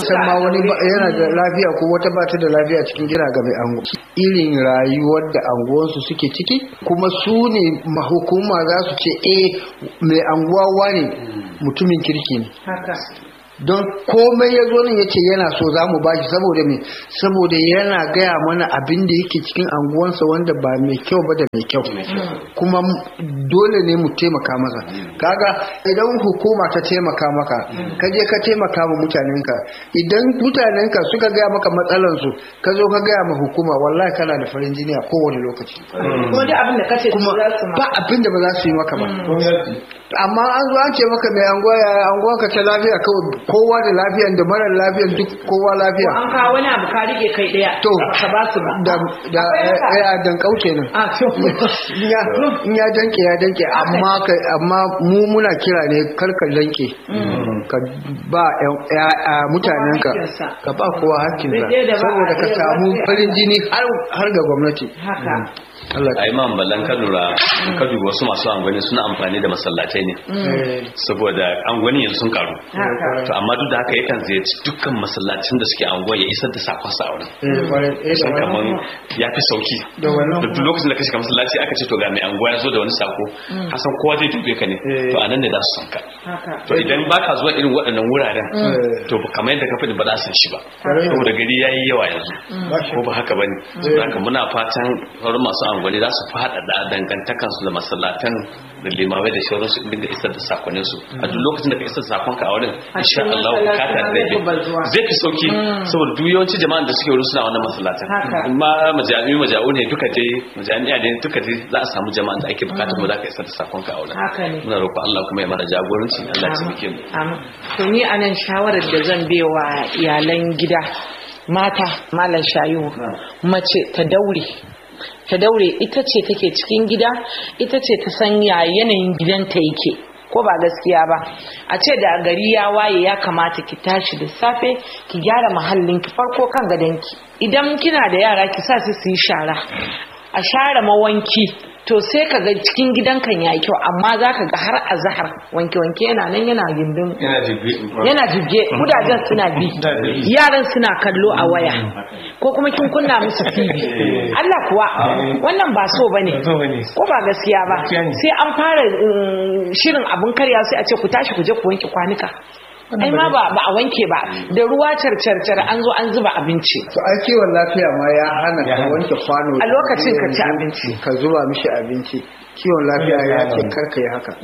san ma wani ba- yana da lafiya ko wata ba ta da lafiya cikin gida ga mai ango irin rayuwar da anguwansu suke ciki kuma su ne mahukuma za su ce eh mai anguwa wane mutumin kirki ne haka don komai ya zo nan ya ce yana so za mu bashi saboda me saboda yana gaya mana abin da yake cikin anguwansa wanda ba mai kyau ba da mai kyau kuma m- dole ne mu taimaka masa kaga idan hukuma ta taimaka maka ka je ka taimaka ma mutanenka idan mutanenka suka gaya maka matsalansu ka zo ka gaya ma hukuma wallahi kana da farin jini a kowane lokaci kuma duk abin da kace kuma su za su ma ba abin da ba za su yi maka ba gwamnati amma an zo an ce maka mai anguwa ya anguwa ka ta lafiya kawai kowa da lafiyan da marar lafiyan duk kowa ko lafiya an kawo wani abu ka rike kai daya to ka ba su ba da da ya dan kauke nan a to in ya in ya danke ya danke amma ka amma mu muna kira ne kar ka danke ka ba yan- ya- a mutanenka hakkinsa. ka ba kowa hakkinsa Daidai da ba a saboda ka iya samu ba sai a- farin jini har har ga gwamnati haka Allah a imam ballan ka lura ka duba wasu masu angwani suna amfani da masallatai ne eh, saboda angwani yanzu sun karu haka to amma duk da haka yakan ziyarci dukkan masallacin da suke anguwa ya isar da sakon sa a wurin eh, kwarai- eh, da sun wannan- kaman ya fi sauki Da wannan- da duk lokacin da ka shiga masallaci aka ce to ga mai anguwa ya zo da wani sako hasan kowa zai dube ka ne Eh. to anan ne za su san ka haka to idan baka zuwa irin waɗannan wuraren Eh. to kamar yadda ka faɗi ba za su san shi ba Kwarai. saboda gari yayi yawa yanzu Ba shi. ko ba haka bane haka muna fatan sauran masu angwani za su faɗaɗa dangantakan su da masallatan da limamai da shauran su dinga isar da sakonin su a duk lokacin da ka isar da sakon ka a wurin A insha cikin Allah masallacin bukata zai zai fi bazuwa. fi zai fi sauki saboda duk yawanci jama'an da suke wurin suna wannan masallatan Haka. amma majami'u maja'u ne duka dai majami'a ne duka dai za a samu jama'an da ake bukatar mu za ka isar da sakon ka a wurin Haka ne. muna roƙon Allah kuma ya mana jagoranci Allah ya taimake mu Amin. To ni anan shawarar da zan bewa iyalan gida mata malam shayu mace ta daure ta daure ita ce take cikin gida ita ce ta san ya yanayin gidanta yake ko ba gaskiya ba a ce da gari ya waye ya kamata ki tashi da safe ki gyara mahallin ki farko kan gadonki idan kina da yara ki sa su su yi shara a share mawanki to sai ka ga cikin gidan kan yayi kyau amma za ka ga har a zahar wanke-wanke yana nan yana gindin yana jibi yana jibge kudajen suna bi yaran suna kallo a waya ko kuma kin kunna musu TV Allah kuwa wannan ba so bane Ba so bane. ko ba gaskiya ba Gaskiya ne. sai an fara mm, shirin abun karya sai a ce ku tashi ku je ku wanke kwanuka ai ma ba ba a wanke ba da ruwa carcarcar an zo an zuba abinci to ai kiwon lafiya ma ya hana Ya ka hana. wanke kwano A lokacin ka ci abinci. ka zuba mishi abinci kiwon lafiya ya ce karka yi haka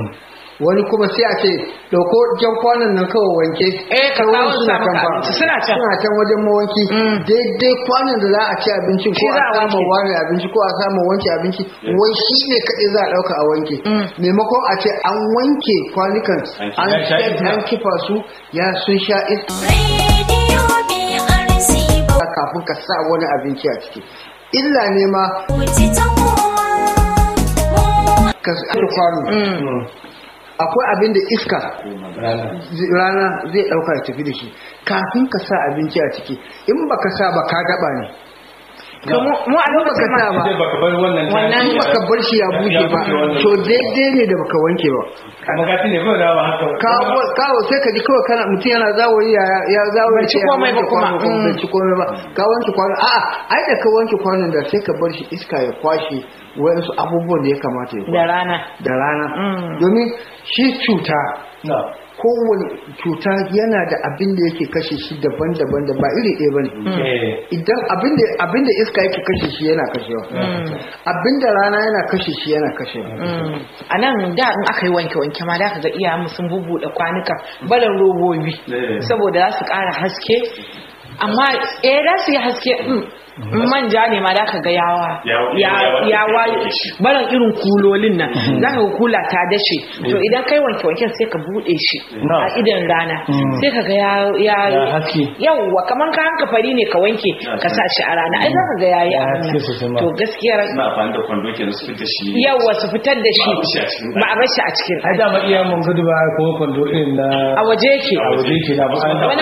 wani kuma sai a ce dauko jan kwanon nan kawai wanke Eh, ka Sauran kawo su suna maka can fa. abinci, suna can. suna can wajen mawanki daidai kwanon da za a ci abinci ko Shi za a a samu wanke. wani abinci ko a samu wanke abinci wai shi ne kaɗai za a ɗauka a wanke maimakon a ce an wanke kwanukan an Ya sha iska. an kifa su ya sun sha iska Radio BRC kafin ka sa wani abinci a ciki illa ne ma Bauchi ta kowa. ka sa kwano akwai abin da iska zi- rana zai dauka ya tafi da shi kafin ka sa abinci a ciki in baka sa ba ka daba ne to mu mu a lokacin baka sa ba Sai baka bar wannan Wannan in baka bar shi ya bushe ba to daidai ne da baka wanke ba magati ne kawai dawa haka kawo kawo sai ka ji kawai kana mutum yana zawoyi ya ya zawo Bai ci komai ba kuma. bai ci komai ba ka wanke kwano a'a ai da ka wanke kwanon da sai ka bar shi iska ya kwashe wayansu abubuwan da ya kamata ya da rana da rana Mm. domin shi cuta na kowane cuta yana da abin da yake kashe shi daban-daban da ba iri ɗaya ba ne eh idan abin da abin da iska yake kashe shi yana kashewa abin da rana yana kashe shi yana kashewa a nan da in aka yi wanke-wanke ma da ka ga iyayenmu sun bubuɗe kwanuka barin robobi Eh. saboda za su ƙara haske amma eh za su yi haske mm, in manja ne ma da ka ga yawa Ya- ya ya- ya wa- barin irin kulolin nan za ka ga kula ta dashe to idan kai wanke-wanken sai ka buɗe shi Na. a idan rana sai ka ga ya ya Ya haske. yawwa kamar ka hanka fari ne ka wanke ka sa shi a rana ai za ka ga yayi Ya abin haske sosai nan ma. to gaskiyar suna amfani da kwando kenan su fita shi yawwa su fitar da shi Ba a bar shi a cikin ba a bar shi a cikin ai da ma iya mun gudu ba ko kwando irin na a waje yake a waje ke na ba an wani ma har a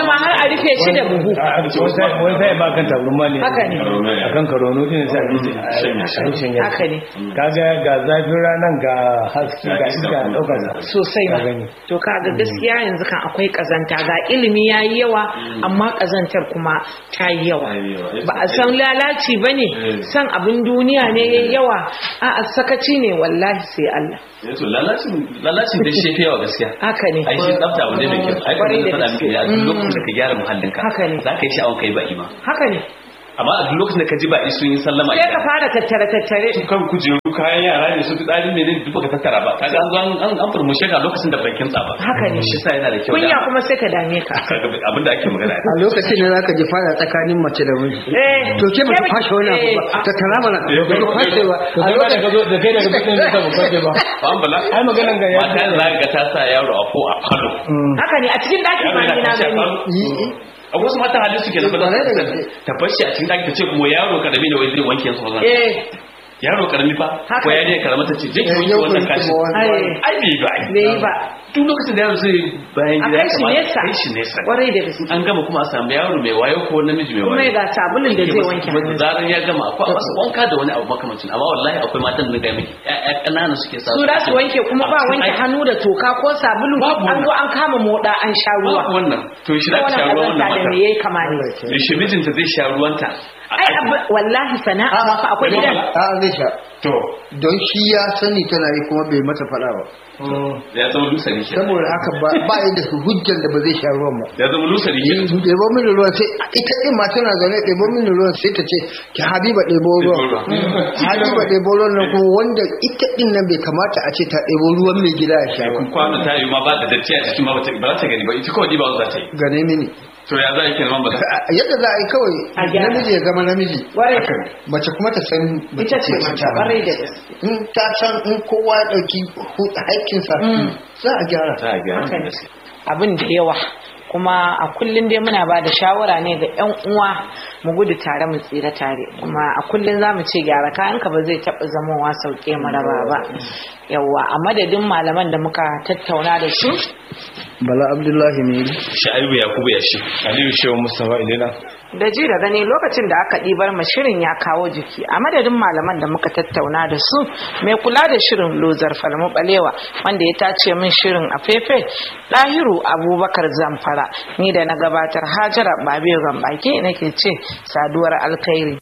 a rufe shi da buhu wani sai ba kan tabarma ne Haka ne. a kan karono din sai a ji a shanya haka ne kaga ga zafin ranar ga haske ga iska a ɗaukar sa sosai Ka ma gani. to kaga gaskiya yanzu kan akwai kazanta ga ilimi yayi yawa amma kazantar kuma ta yi yawa ba a san lalaci bane san abin duniya ne yayi yawa a a sakaci ne wallahi sai Allah to lalacin lalacin da shi fi yawa gaskiya haka ne ai shi tsafta abu ne mai kyau ai Kwarai kuma da faɗa miki gaske. a duk lokacin da ka gyara muhallinka Haka ne. za ka yi sha'awar kai ba'i ma haka ne amma a duk lokacin da ka ji ba'i sun yi sallama sai ka fara tattare tattare kan kujeru kayan yara ne su fi tsari ne duk baka tattara ba kaga an zo an an an furmushe ka lokacin da bakin tsaba Haka ne. shi sa yana da kyau kunya da- kuma sai ka dame ka kaga abin da ake magana a lokacin da zaka ji fara tsakanin mace da miji eh to ke ba ta fashe wani abu ba ta tara mana ba ta fashe ba to a kai ba da ka lokacin zo da kai daga bakin da ba kwace ba ba an bala ai maganan ga ya mata za ga ta sa yaro a ko a falo haka ne a cikin daki yaro ma yana ni na tashi a gani falo a wasu mata halin suke na ba Kwarai da za gaske. su ta fashi a cikin daki ta ce kuma yaro karami ne wai zai wanke su ba eh yaro karami fa Haka. ko yarinya karama ta ce je ki wanke yau wannan kun kashi kuma wani ai ai bai ba ai bai yi ba duk lokacin da yaro zai bayan a gida ya kai shi kamata nesa kai shi nesa kwarai da gaske an gama kuma a samu yaro mai wayo ko namiji mai kuma wayo ga sabulun da zai wanke Kuma da hannu zaran ya gama akwai wasu wanka da wani abu makamancin amma wallahi akwai matan da ga miki ƴaƴa ƙanana suke sa su da su wanke kuma ba wanke hannu da toka ko sabulu Babu an zo an kama moda an sha ruwa Babu wannan to shi da wannan sha ruwan kazanta wannan da me mata yayi kama ne da shi mijinta zai sha ruwanta a ai abu wallahi sana'a ma fa akwai gidan a zai sha to don shi ya sani tana yi kuma bai mata faɗa ba ya zama lusari ke saboda haka ba ba yi da su hujjar da ba zai sha ruwan ba ya zama lusari ke ɗebo mini ruwan sai ita ɗin ma tana zaune ɗebo mini ruwan sai ta ce ki habiba ɗebo ruwan habiba ɗebo ruwan nan kuma wanda ita ɗin nan bai kamata a ce ta ɗebo ruwan mai gida ya sha ba kwano ta yi ma ba da datti a cikin ma ba ta ba za ta gani ba ita kawai ba za ta yi gane mini to ya za a yi kenan ba za A- yadda za a yi A kawai gyara. namiji ya zama namiji Kwarai. mace kuma ta san mace ita ce mace kwarai da gaske in ta san in kowa ya ɗauki hu- haƙƙinsa za a gyara za a gyara Haka ne. gaskiya abin da yawa kuma a kullum dai muna ba da shawara ne ga 'yan uwa mu gudu tare mu tsira tare kuma a kullum za mu ce gyara kayanka ba zai taɓa zamowa sauke mu raba ba yawa a madadin malaman da muka tattauna da su bala abdullahi ne sha'ibu yakubu ya shi aliyu shehu mustafa ilina da ji da gani lokacin da aka ɗibar ma shirin ya kawo jiki a madadin malaman da muka tattauna da su mai kula da shirin lozar falmu balewa wanda ya tace min shirin a fefe ɗahiru abubakar zamfara ni da na gabatar hajara babe gambaki nake ce saduwar alkhairi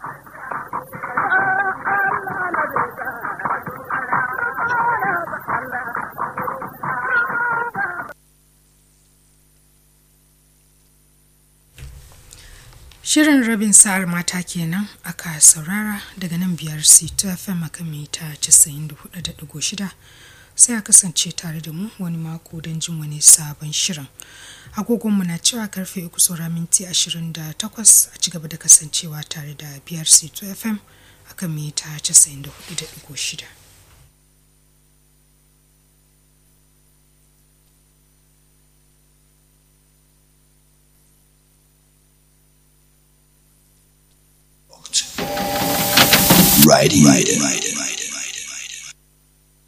Shirin rabin sa'ar mata kenan aka saurara daga nan biyar C2 FM akan mita 94.6 sai a kasance tare da mu wani mako don jin wani sabon shirin. Agogonmu na cewa karfe uku saura minti 28 a ci gaba da kasancewa tare da biyar C2 FM akan mita 94.6. Riding. Riding.